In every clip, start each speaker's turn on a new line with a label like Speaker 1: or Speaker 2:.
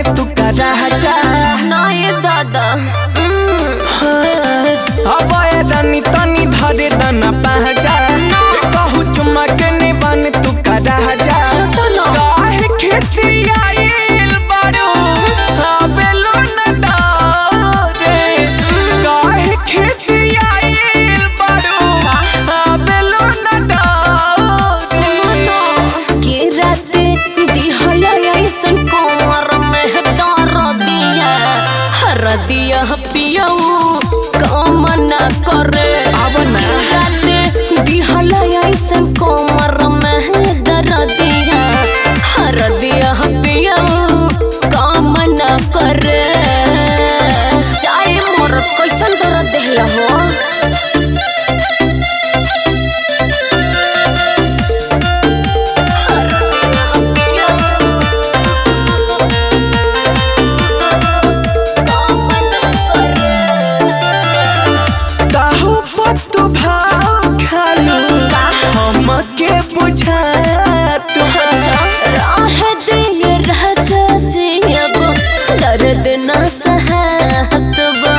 Speaker 1: तू का राजा
Speaker 2: नाये दादा
Speaker 1: अब रानी तनी धरे दना पहचा कहू चुमा के निबन तू का राजा
Speaker 2: चलो।
Speaker 1: काहे खिसियाइल बारू आवेलो न डरे काहे खिसियाइल बारू आवेलो न डरे
Speaker 2: के राते दिहला ऐसन कोमर में डर दिया हर दिया पियऊ काम न करे
Speaker 1: आव ना।
Speaker 2: के राते दिहला ऐसन कोमर में डर दिया हर दिया पियऊ काम न करे चाहे मोर कैसन दर्द देहला हो
Speaker 1: काहू पत्तू भाव खालू हमके बुझा तू
Speaker 2: दर्द न सहत बा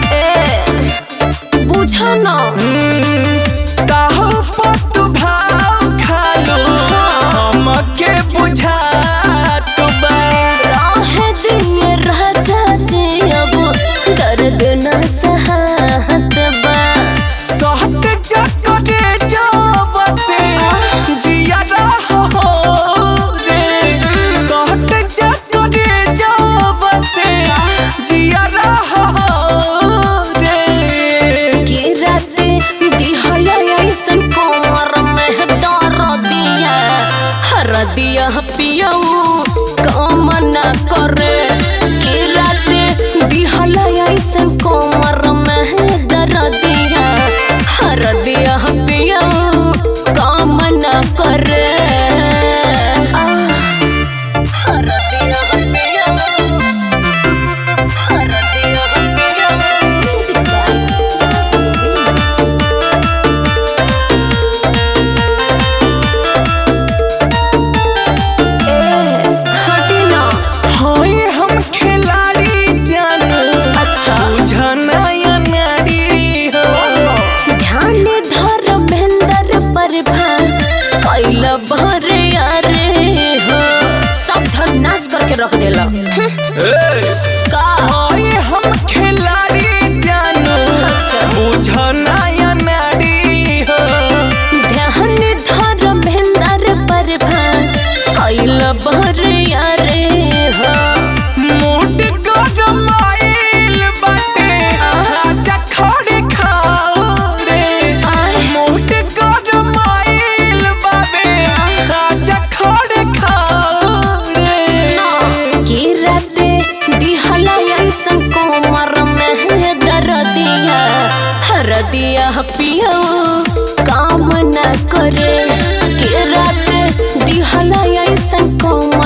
Speaker 2: ए बुझो न
Speaker 1: काहू पत्तू भाव खालू हमके बुझा तू बा
Speaker 2: राह दिन राजा जे अब दर्द न सहत बा
Speaker 1: सहत चकरे जावसे जिया रहो रे सहत चकरे जावसे जिया रहो रे
Speaker 2: के राते दिहला ऐसन कोमर में डर दिया हर दिया पियऊ काम न करे के राते दिहला ऐसन कोमर में डर दिया हर दिया पियऊ काम न करे आह, हर दिया पियऊ हर दिया पियऊ म्यूजिक हटी ना
Speaker 1: होई हम खिलाड़ी जानू
Speaker 2: अच्छा
Speaker 1: बुझना या नारी हो
Speaker 2: ध्यान धर भेंदर पर भास कैल भरे अरे हो सब धन नाश करके रख देला का
Speaker 1: होई हम खिलाड़ी जानू
Speaker 2: अच्छा
Speaker 1: बुझना या नारी हो
Speaker 2: ध्यान धर भेंदर पर भास कैल भरे अरे हो
Speaker 1: मूड गरमाइल बाटे आजा खड़े खाओ रे
Speaker 2: आय।
Speaker 1: मूड गरमाइल बाबे आजा खड़े खाओ रे
Speaker 2: के राते दिहला ऐसन कोमर में दर दिया हर दिया पियो काम न करे के राते दिहला ऐसन कोमर